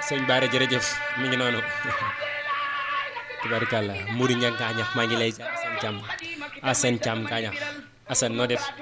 sëñ Baara jërëjëf mi ngi noonu tubarkalla Mouri Ñang Kaañax maa ngi lay Assane Thiam Assane Thiam Kaañax Assane noo def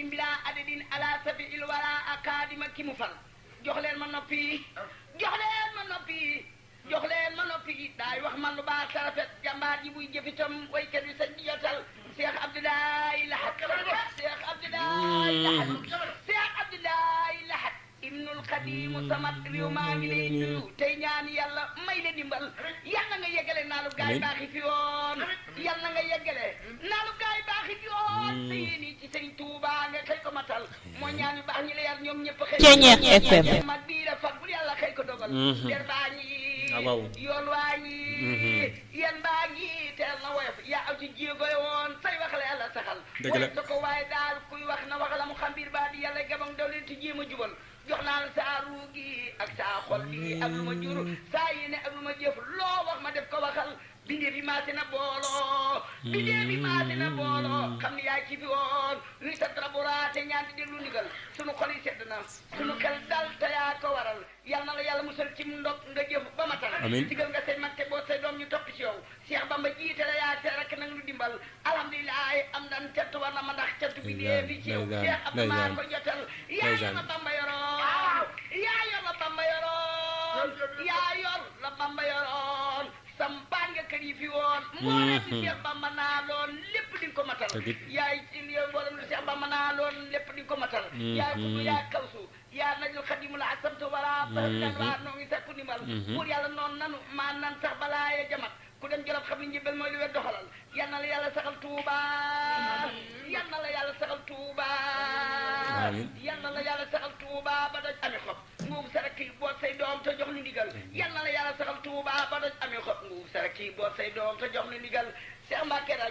jox leen ma noppi jox leen ma noppi jox leen ma noppi daay wax man lu baax sa rafet jàmbaar ji buy jëfitam waykat bi sañ di jotal Cheikh Abdoulaye Lahat Cheikh Abdoulaye Lahat Cheikh Abdoulaye Lahat ibnul xadimu samat réew maa ngi lay nuyu tey ñaan yàlla may la dimbal yàlla nga yeggale naa lu gaay baaxi fi woon yàlla nga yeggale naa lu gaay baaxi fi woon sa yéen yi ci sëñ Tuuba nga xëy ko matal moo ñaan yu baax ñi la yar ñoom ñëpp xëy Ceeñeex FM mag bii la fat bu yàlla xëy ko dogal der baa ngi Ah, waaw. yoon waa ngi yéen baa ngi teel na woyof yaa aw ci jéegoy woon say wax la yàlla saxal Dëgg la. woyof da ko waaye daal kuy wax na wax la mu xam biir baa di yàlla gabam daw leen ci jéem a jubal jox naa la saa ruu gi ak saa xol bi ak lu ma jur saa yéene ak lu ma jëf loo wax ma def ko waxal bindee bi maase na booloo bindee bi maase na booloo xam ne yaa ci fi woon luy sa trabora te ñaan di déglu ndigal sunu xol yi sedd na sunu xel dal te yaa ko waral yal na la yàlla musal ci ndog nga jëf ba matal Amiin. digal nga say mag te boo say doom ñu topp ci yow Cheikh Bamba jiite la yaa te rek nag lu dimbal alhamdulilah am nan cant war na ma ndax cant bi dee fi ci yow ndeysaan, Cheikh Abdou maa ndeysaan. ko jotal yaa yor Ndeysaan. la Bamba yoroon yaa yor la Bamba yoroon yaa yor la Bamba yoroon sampaan nga kër yi fi woon moo leen di Cheikh Bamba naa loon lépp di nga ko matal Dëgg it. yaay yow mboolem lu Cheikh Bamba naa loon lépp di nga ko matal yaay kudu yaa kawsu yaa najul xadimu la asamtu wala banan waa noo ngi sakku ndimbal pour yàlla noonu nanu maa nan sax balaa ya jamat ku dem jolof xam ni njëbbal mooy li wet doxalal yal na la yàlla saxal tuuba yal na la yàlla saxal tuuba Amiin. yal na la yàlla saxal tuuba ba doj ami xob nguub sarak yi boot say doom te jox ni ndigal yal na la yàlla saxal tuuba ba doj ami xob nguub sarak yi boot say doom te jox ni ndigal Cheikh Mbacke